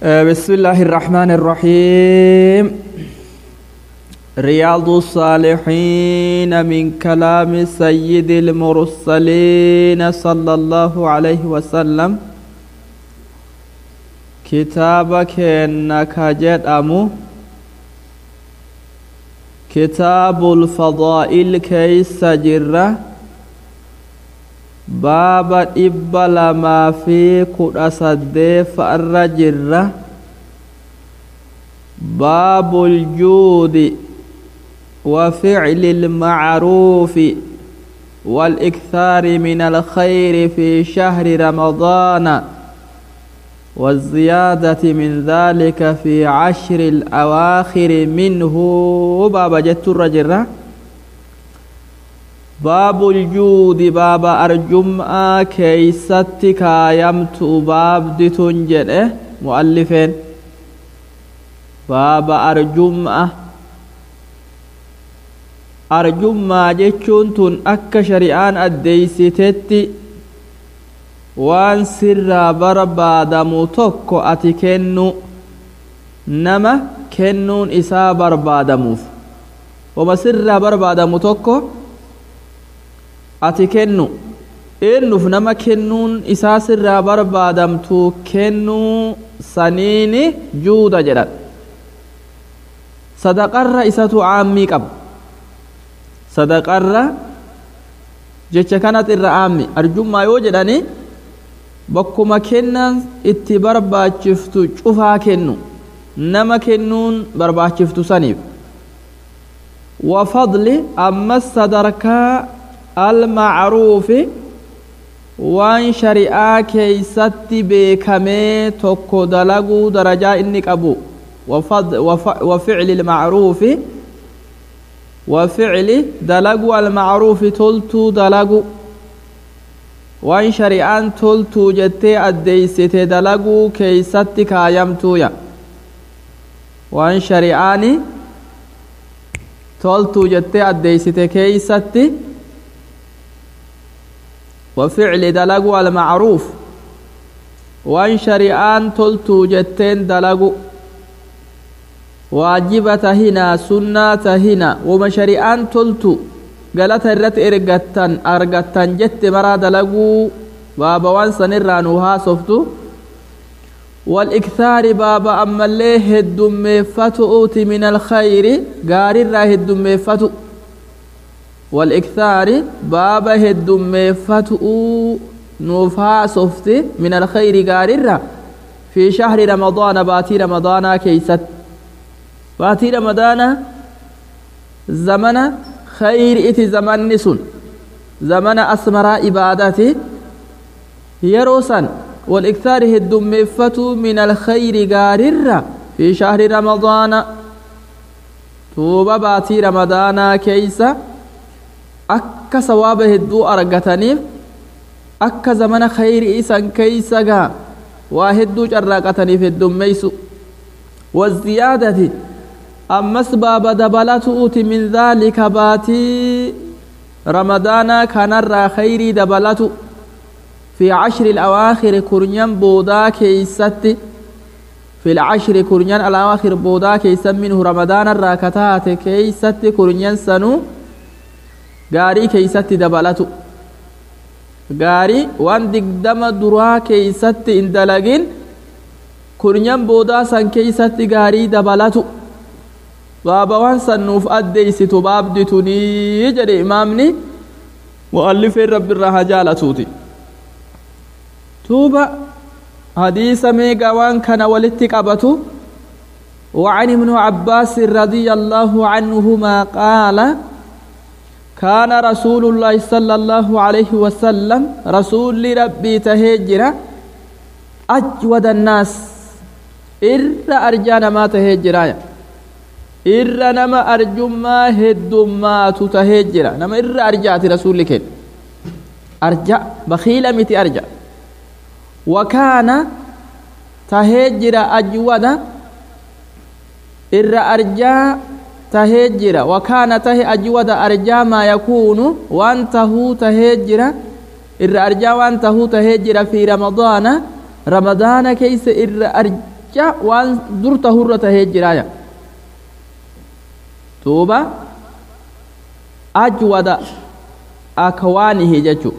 بسم الله الرحمن الرحيم رياض الصالحين من كلام سيد المرسلين صلى الله عليه وسلم كتابك انك جدأمو كتاب الفضائل كيس جرة باب إبل ما في كل أصدف الرجرة باب الجود وفعل المعروف والإكثار من الخير في شهر رمضان والزيادة من ذلك في عشر الأواخر منه باب جت الرجرة باب الجود باب أرجم'a keeysatti kaayamtu baabdi tun jedhe mu'allifeen baaba arjum'a arjummaa jechuun tun akka shari'aan addeeysitetti waan sirraa barbaadamu tokko ati kennu nama kennuun isaa barbaadamuuf wama sirraa barbaadamu tokko ati kennu eennuuf nama kennuun isaa sirraa barbaadamtu kennuu saniini juuda jedhan sadaqarra isatu aammii qaba sadaqarra jecha kanat irra aammi arjummaa yoo jedhani bakkuma kennan itti barbaachiftu cufaa kennu nama kennuun barbaachiftu saniif wafadli ammas sadarkaa almacruufi waan shari'aa keeysatti beekamee tokko dalaguu darajaa inni qabu waficli ilmacruufi waficli dalagu almacruufi toltuu dalagu waan shari'aan toltuu jettee addeeysite dalaguu keeysatti kaayamtuuya waan shari'aani toltuu jettee addeeysite keeysatti وفعل دلق المعروف وان شريان تلتو جتين دلق واجبة هنا سنة هنا وما شريان تلتو قالت الرت ارغتن ارغتن جت مرا دلقو بابا وان سنرانوها صفتو والإكثار بابا أما اللي هدم فتؤت من الخير قارر هدم فتؤ والإكثار بابا هدم فتؤ نوفا صفت من الخير قاررة في شهر رمضان باتي رمضان كيست باتي رمضان زمن خير إتي زمن نسن زمن أسمر إبادتي يروسا والإكثار هدم فتو من الخير قاررة في شهر رمضان توبة باتي رمضان كيسة akka sawaaba hedduu argataniif akka zamana khayri isan keeysa gaa waa hedduu carraaqataniif heddummeeysu waziyaadati ammas baaba dabalatuuti min dhaalika baatii ramadaanaa kanarraa khayrii dabalatu fi cashri alawaakhiri kurnyan boodaa keeysatti fi lcashri kurnyan alawaakhir boodaa keeysan minhu ramadaanarraa kataate keeysatti kurnyan sanuu gaarii keeysatti dabalatu gaarii waan digdama duraa keeysatti hin dalagin kurnyan boodaa san keeysatti gaarii dabalatu baaba waan san nuuf addeeysitu baabdi tunii jedhe imaamni mu'allifeen rabbiirraa haa jaalatuuti tuuba hadiisa meegaa waan kana walitti qabatu وعن ابن عباس رضي الله عنهما قال كان رسول الله صلى الله عليه وسلم رسول ربي تهجر أجود الناس إر أرجانا ما تهجر إر نما أرجما هد ما تتهجر نما إر أرجعت رسولك أرجع بخيل متي أرجع وكان تهجر أجود إر أرجع tahee jira wakaana tahe ajwada arjaa maa yakuunu waan tahuu tahee jira irra arjaa waan tahuu tahee jira fi ramadaana ramadaana keeysa irra arja waan dur tahurra tahee jiraaya duuba ajwada akwaanihi jechu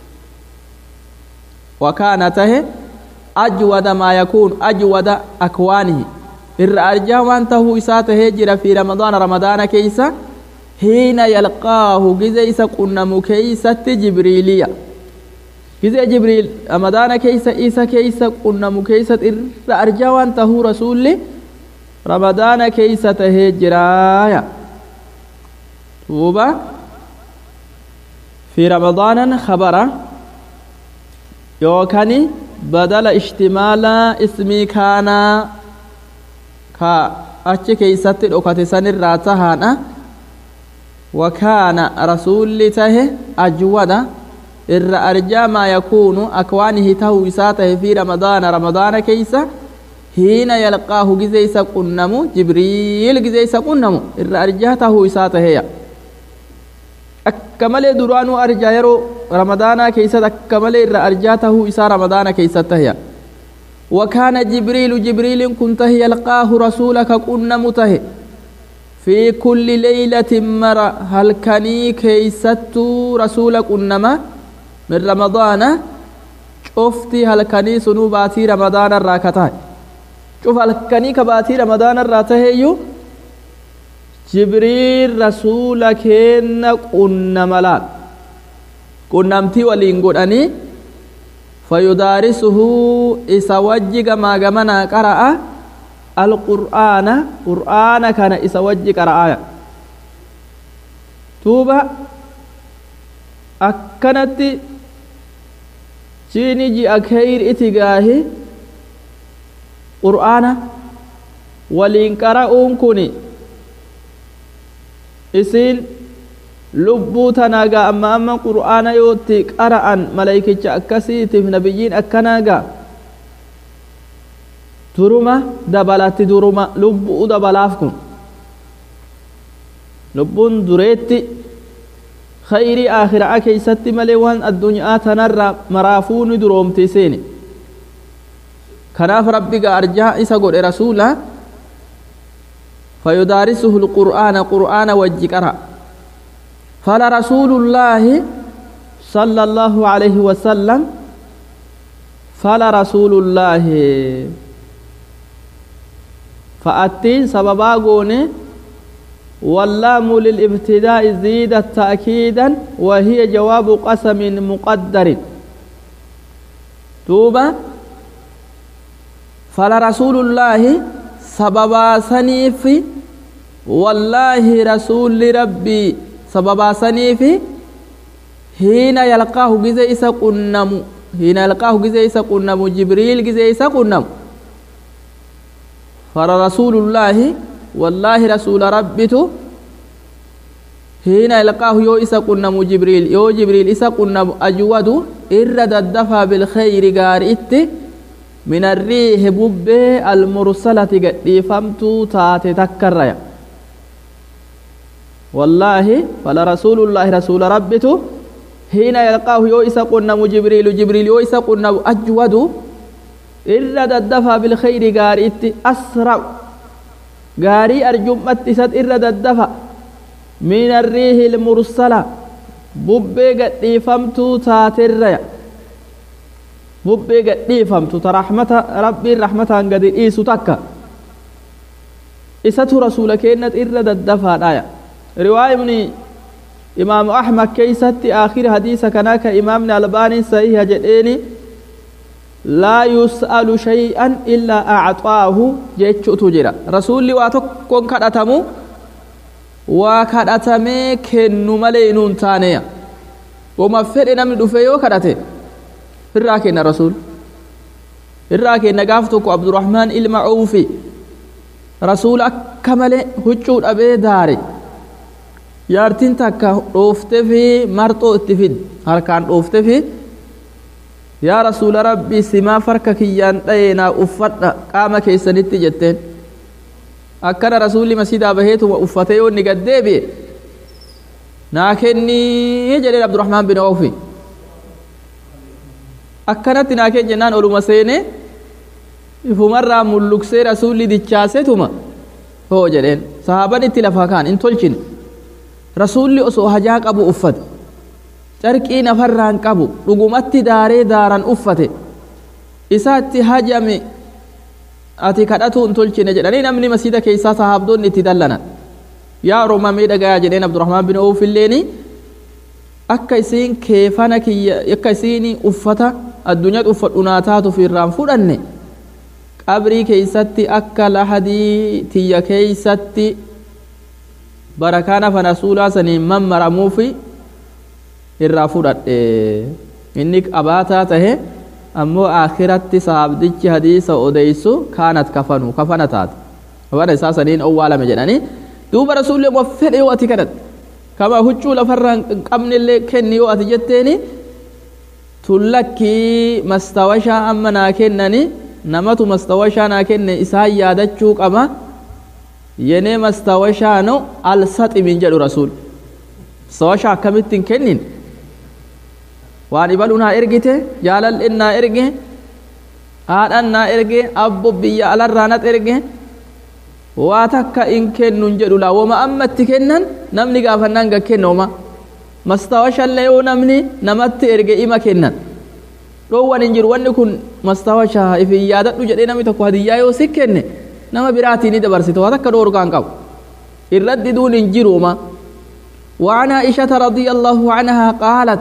wakaana tahe ajwada maa yakuunu ajwada akwaanihi irra arjaa waan tahuu isaa tahee jira fi ramadaana ramadaana keeysa hiina yalqaahu gize isa qunnamu keeysatti jibriiliya gize jibriil ramadaana keeysa isa keeysa qunnamu keeysat irra arjaa waan tahuu rasulli ramadaana keeysa tahee jiraaya duuba في رمضان خبر يوكني بدل اشتمال اسمي كان كا أتش كيست أكت سن الراتهانا وكان رسول ته أجود إر أرجى ما يكون أكوانه ته وساته في رمضان رمضان كيسا حين يلقاه جزيس قنمو جبريل جزيس قنمو إر أرجى ته وساته يا akka malee duraanuu arjaa yeroo ramadaanaa keessatti akka malee irra arjaa tahuu isaa ramadaana keessatti tahya wakaana jibriilu jibriilin kun tahe yalqaahu rasuula ka qunnamu tahe fi kulli leeylatin mara halkanii keeysattuu rasuula qunnama min ramadaana cufti halkanii sunuu baatii ramadaana irraa ka tahe cuf halkanii ka baatii ramadaana irraa taheeyyuu jibriil rasuula kenna qunnama laal qunnamtii waliin godhanii fayudaarisuhu isa wajji gamaa gamanaa qara'a alqur'aana qur'aana kana isa wajji qara'aya duuba akkanatti jiini ji'a keyr iti gaahi qur'aana waliin qara'uun kuni isiin lubbuu tanaagaa amma amma qur'aana yootti qara'an maleykicha akkasiitiif nabiyyiin akkanaagaa duruma dabalatti duruma lubbuu dabalaaf kun lubbuun dureetti khayrii aakhiraa keeysatti malee waan addunyaa tanarra maraafuu ni duroomti seeni kanaaf rabbiga arjaa isa godhe rasuula فيدارسه القرآن قرآن وجقرأ فلرسول الله صلى الله عليه وسلم فلرسول الله فأتين سببا قوني واللام للابتداء زيدت تأكيدا وهي جواب قسم مقدر توبة فلرسول الله سببا سنيف والله رسول ربي سببا سنيف حين يلقاه جزء إسا قنم حين يلقاه جزء إسا قنم جبريل جزء إسا قنم فرسول الله والله رسول ربته حين يلقاه يو إسا قنم جبريل يو جبريل إسا قنم أجود إرد الدفع بالخير قار إتي من الريح ببه المرسلة قد فمتو تاتي تكريا والله فلرسول الله رسول ربته حين يلقاه يو إسا قنم جبريل جبريل يو إسا قنم أجود إرد الدفع بالخير قار إتي أسرع قاري أرجمت إسد إرد الدفع من الريح المرسلة ببه قد فمتو تاتي الريا bubbee gadhiifamtu ta rahmata rabbiin rahmataan gadi dhiisu takka isatu rasuula keennat irra daddafaadhaya riwaa ibni imaamu ahmad keeysatti aakhiri hadiisa kanaa ka imaamni albaaniin sahiha jedheeni laa yus'alu shay'an illaa acxaahu jechuutu jira rasuulli waa tokkon kadhatamu waa kadhatamee kennu malee inuun taaneya woma fedhe namni dhufe yoo kadhate irraa kenna rasuul irraa kenna gaaf tokko abdurahmaan ilma uufi rasuul akka malee huccuu dhabee daare yaartiin takka dhoofte fi marxoo itti fid harkaan dhoofte fi yaa rasuula rabbii simaa farka kiyyaan dha'ee naa uffadha qaama keessanitti jetteen akkana rasuulli masiidaa baheetuma uffatee yoo inni gad deebi'e naa kennii jedheen abdurahmaan bin awfi akkanatti naa kenni jennaan oluma seene ifumarraa mulluksee rasuulli dichaasetuma hoo jedheen sahaaban itti lafa kaan hin tolchine rasuulli osoo hajaa qabu uffate carqii nafarraan qabu dhugumatti daaree daaran uffate isaatti hajame ati kadhatu hin tolchine jedhanii namni masiida keessaa sahaabdoonni itti dallanan yaa oromaa miidhagaa jedheen abdurahmaan bin awuf illeeni akka isiin keefana kiyya akka isiin uffata addunyaatti uffadhu naa taatuuf irraan fudhanne qabrii keeysatti akka lahadii tiyya keeysatti barakaan afan rasuulaa saniin mammaramuufi irraa fudhadhe inni qabaataa tahe ammoo akhiratti sahabdichi hadiisa odeysu kaanat kafanu kafana taate kafana isaa saniin owwaalame jedhanii duuba rasuulli wa fedhe yoo ati kadhatte kama huccuu lafarraa hin qabnellee kenni yoo ati jetteeni tullakkii mastawashaa amma naa kennani namatu mastawashaa naa kenne isaan yaadachuu qaba yenee mastawashaano alsaximin jedhu rasuul mastawashaa akkamittiin kennin waan ibalu naa ergite jaalal'in naa erge haadhan naa erge abbo biyya alarraa nat erge waa takka in kennun jedhu laa woma ammatti kennan namni gaafannaan ga kennooma mastawashallee yoo namni namatti erge ima kennan dhoowwan hin jiru wanni kun mastawashaa ifin yaadadhu jedhee namni tokko hadiyyaa yoo si kenne nama biraatii ni dabarsite waa takka dhoorgaan qabu irratti duun hin jiruuma وعن عائشة رضي الله عنها قالت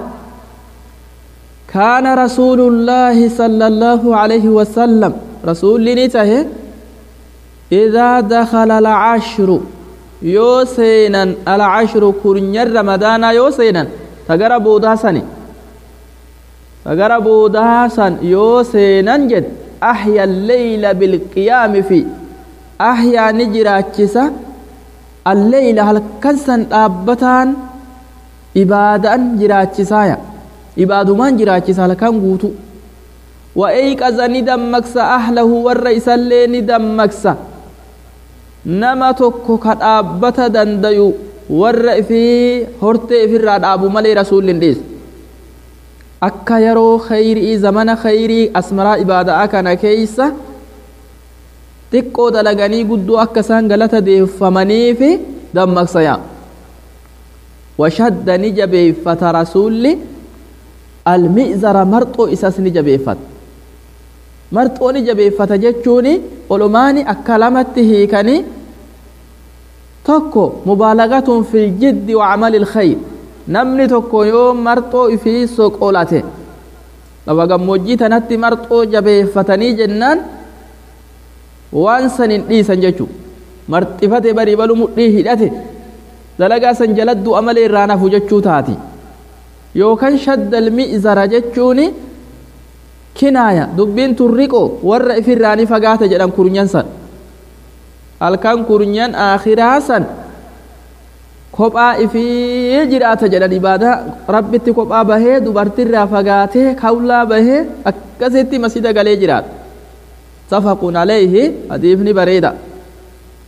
كان رسول الله صلى الله عليه وسلم رسول نته إذا دخل العشر يوسينا العشر كرنير رمضان يوسينا تقرى بوداسني تقرى بوداسن يوسينا جد أحيا الليل بالقيام في أحيا نجراتشسا الليل هل كنسن أبتان إبادة جراتشسايا ibaadumaan jiraachisa halkan guutu wa eeyqaza ni dammaqsa ahlahu warra isallee ni dammaqsa nama tokko ka dhaabbata dandayu warra ifii hortee ifirraa dhaabu malee rasuulli hin dhiisu akka yeroo khayrii zamana khayrii asmaraa ibaadaa kana keeysa xiqqoo dalaganii guddoo akka isaan galata deeffamaniifi dammaqsa yaa washadda ni jabeeffata rasuulli almi'zara marxoo isas ni jabeeffata marxoo ni jabeeffata jechuun olumaani akka lamatti hiikanii tokko mubaalagatun fil jiddi wa camali ilkhayr namni tokko yoo marxoo ifii soqolate lafa gammoojjii tanatti marxoo jabeeffatanii jennaan waan san hin dhiisan jechuu marxifate barii balu mudhii hidhate dalagaa san jaladdu amalee irraa nafu jechuu taati yookaan shaddal mi'zara jechuun kinaaya dubbiin turriqoo warra ifirraanii fagaata jedhan kurnyan san halkan kurnyan akhiraa san kophaa ifii jiraata jedhan ibaadaa rabbitti kophaa bahee dubartirraa fagaatee kawlaa bahee akkasitti masjida galee jiraata safaqun alayhi hadiifni bareeda